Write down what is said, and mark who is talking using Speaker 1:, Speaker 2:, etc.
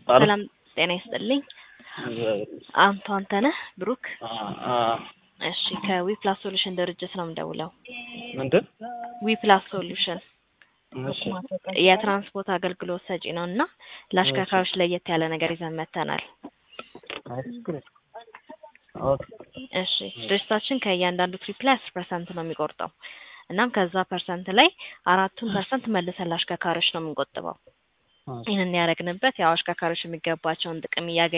Speaker 1: አሎ
Speaker 2: ሰላም ጤና ይስጥልኝ። አንተ አንተነህ ብሩክ? እሺ ከዊፕላስ ሶሉሽን ድርጅት ነው የምደውለው።
Speaker 1: ምንድን
Speaker 2: ዊፕላስ ሶሉሽን
Speaker 1: እሺ
Speaker 2: የትራንስፖርት አገልግሎት ሰጪ ነው እና ለአሽከርካሪዎች ለየት ያለ ነገር ይዘን መጥተናል።
Speaker 1: ኦኬ
Speaker 2: እሺ ድርጅታችን ከእያንዳንዱ ትሪፕ ላይ አስር ፐርሰንት ነው የሚቆርጠው። እናም ከዛ ፐርሰንት ላይ አራቱን ፐርሰንት መልሰን ለአሽከርካሪዎች ነው የምንቆጥበው። ይህንን ያደረግንበት ያው አሽከርካሪዎች የሚገባቸውን ጥቅም እያገኙ